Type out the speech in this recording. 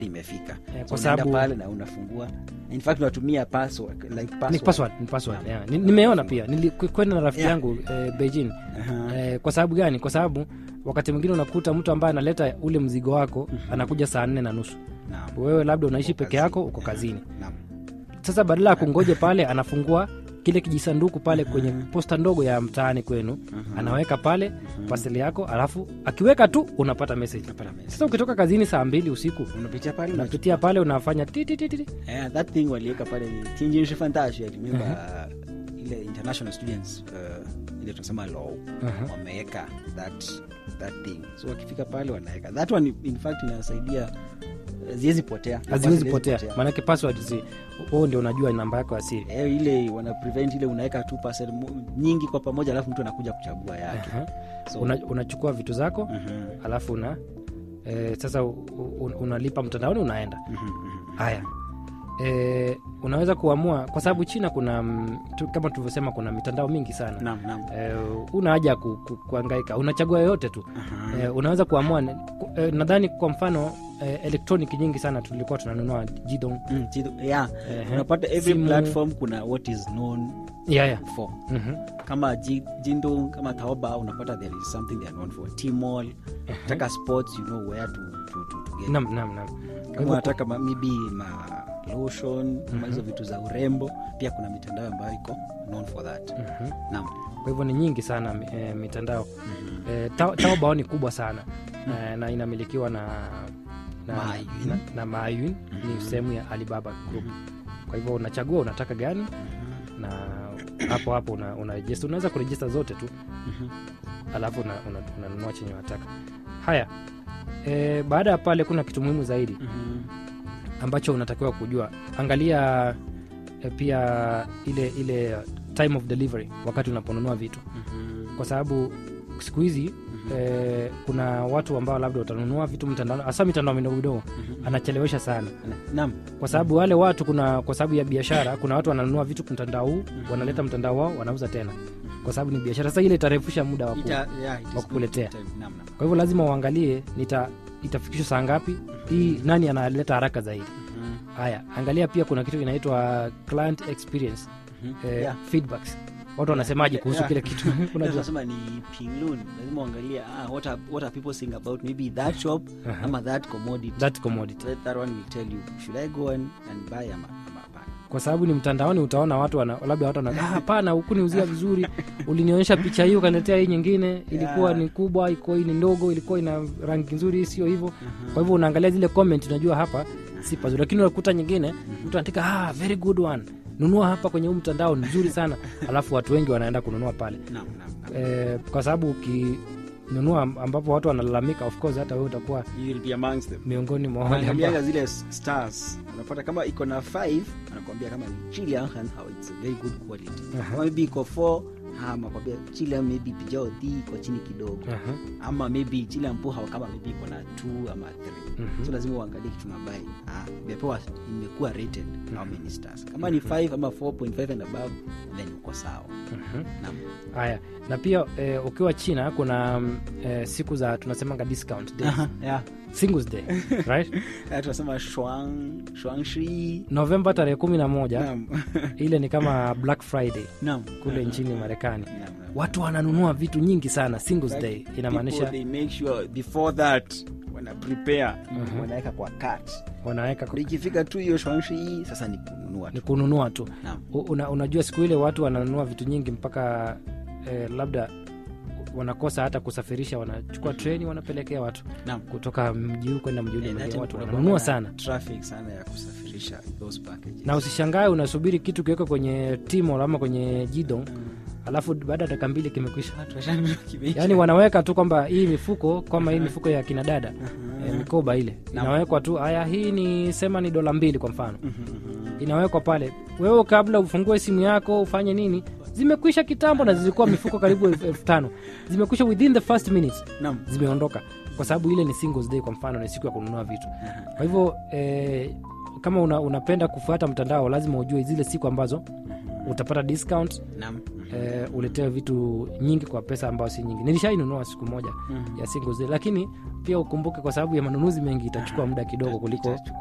imefika Eh, so kwa unaenda sababu- pale na unafungua in fact unatumia password, like ni password. password, ni password, Yeah. yeah. Ni- nimeona pia nilikwenda na rafiki Yeah. yangu eh, beijing Aha. eh, kwa sababu gani kwa sababu wakati mwingine unakuta mtu ambaye analeta ule mzigo wako anakuja saa nne na nusu Naam. wewe labda unaishi Uko peke kazini. yako uko kazini Naam. sasa badala ya kungoje pale anafungua kile kijisanduku pale kwenye posta ndogo ya mtaani kwenu anaweka pale paseli yako alafu akiweka tu unapata message Unapata message. sasa ukitoka kazini saa mbili usiku unapitia pale una- unapitia pale unafanya titititi Eh, that thing waliweka pale ni Tianjin Shifantashi, I remember uh, ile international students uh, ile tunasema law Aha. wameweka that that thing so wakifika pale wanaweka that one in fact inasaidia uh, ziwezi potea haziwezi potea maanake password zi huo ndio unajua namba yako ya siri Eh, ile wana prevent ile unaweka tu parcel mo- nyingi kwa pamoja alafu mtu anakuja kuchagua yake Aha. so, Una, unachukua vitu zako Mhm, alafu una e, sasa u, u, unalipa mtandaoni unaenda mhm, mhm. haya e, unaweza kuamua kwa sababu china kuna mm, tu, kama tulivyosema kuna mitandao mingi sana Naam, naam. e, una haja ya ku, ku, kuangaika unachagua yoyote tu Aha. e, unaweza kuamua ne- ku- e, nadhani kwa mfano e, elektroniki nyingi sana tulikuwa tunanunua jidong Mm, jido- yeah. Ehe. unapata every Simu. platform kuna what is known yeah, yeah. for Mhm. kama Ji- jindong kama taoba unapata there is something they are known for tmall taka sports you know where to, to, to, to get Nam, nam, nam. Kwa kama hivyo unataka ma- maybe ma lotion kama hizo vitu za urembo pia kuna mitandao ambayo iko known for that Mhm. naam kwa hivyo ni nyingi sana e, mitandao e, Ta- taobao ni kubwa sana e, na inamilikiwa na na, Maayun. na, na Maayun ni sehemu ya alibaba group kwa hivyo unachagua unataka gani na hapo hapo una, una register. unaweza kurejista zote tu alafu unanunua una, una unanunua chenye unataka haya e, baada ya pale kuna kitu muhimu zaidi ambacho unatakiwa kujua angalia e, pia ile ile time of delivery wakati unaponunua vitu kwa sababu siku hizi eh, kuna watu ambao labda watanunua vitu mtandao hasa mitandao midogo midogo anachelewesha sana naam kwa sababu wale watu kuna kwa sababu ya biashara kuna watu wananunua vitu mtandao huu wanaleta mtandao wao wanauza tena kwa sababu ni biashara sasa ile itarefusha muda wa ku- Ita- yeah, it is wa kukuletea. good time. Naam, naam. kwa hivyo lazima uangalie nita itafikishwa saa ngapi hii nani analeta haraka zaidi Mhm. haya angalia pia kuna kitu inaitwa client experience eh, Yeah. feedbacks watu wanasemaje kuhusu Yeah. kile kitu unajua tunasema ni pinglun lazima uangalie ah, what, are, what are people saying about maybe that shop Aha. ama that commodity that commodity that, that one will tell you should i go on and buy ama ama hapana kwa sababu ni mtandaoni utaona watu wana, labda watu wana "Ah, hapana hukuniuzia vizuri ulinionyesha picha hii ukaniletea hii nyingine ilikuwa Yeah. ni kubwa ilikuwa hii ni ndogo ilikuwa ina rangi nzuri hii sio hivyo kwa hivyo unaangalia zile comment unajua hapa si pazuri lakini unakuta nyingine mtu anaandika ah, very good one nunua hapa kwenye huu mtandao ni nzuri sana alafu watu wengi wanaenda kununua pale naam naam naam eh, kwa sababu ukinunua ambapo watu wanalalamika of course hata wewe utakuwa you will be amongst them miongoni mwa wale ambao Unaangalianga zile s- stars unapata kama iko na 5 anakuambia kama ni Chilean and how it's a very good quality Aha. kama maybe iko 4 ama kwambia Chilean maybe pijao dhi iko chini kidogo Aha. ama maybe Chilean puha kama maybe iko na 2 ama 3 Mhm. so lazima uangalie kitu nabai ah, imepewa imekuwa rated how many stars kama ni 5 ama 4.5 and above then uko sawa Mhm. naam haya na pia eh, ukiwa china kuna mm, eh, siku za tunasemanga discount days. yeah singles day right Ah, tunasema shuang shuangshi novemba tarehe kumi na moja naam ile ni kama black friday naam kule nchini marekani Naam, naam. watu wananunua vitu nyingi sana singles Like, day people, inamaanisha they make sure before that wana prepare wanaweka kwa cart wanaweka Ndio ikifika tu hiyo shwanshi hii sasa ni kununua ni tu kununua tu Naam. U- una, unajua siku ile watu wananunua vitu nyingi mpaka eh, labda wanakosa hata kusafirisha wanachukua treni wanapelekea watu Naam. kutoka mji huu kwenda mji ule Eh, mwingine that watu kuna wananunua kuwanga sana na traffic sana ya kusafirisha those packages na usishangae unasubiri kitu kiwekwa kwenye timo ama kwenye jidong alafu baada ya dakika mbili kimekwisha Watu washanunua kimeisha. yaani wanaweka tu kwamba hii mifuko kama hii mifuko ya kina dada eh, mikoba ile inawekwa tu haya hii ni sema ni dola mbili kwa mfano inawekwa pale wewe kabla ufungue simu yako ufanye nini zimekwisha kitambo na zilikuwa mifuko karibu elfu elfu tano zimekwisha within the first minutes Naam. zimeondoka kwa sababu ile ni singles day kwa mfano ni siku ya kununua vitu kwa hivyo eh, kama una, unapenda kufuata mtandao lazima ujue zile siku ambazo utapata discount Naam. eh, uletewe vitu nyingi kwa pesa ambayo si nyingi nilishainunua siku moja Mhm. ya single zile lakini pia ukumbuke kwa sababu ya manunuzi mengi itachukua muda kidogo kuliko Itachukua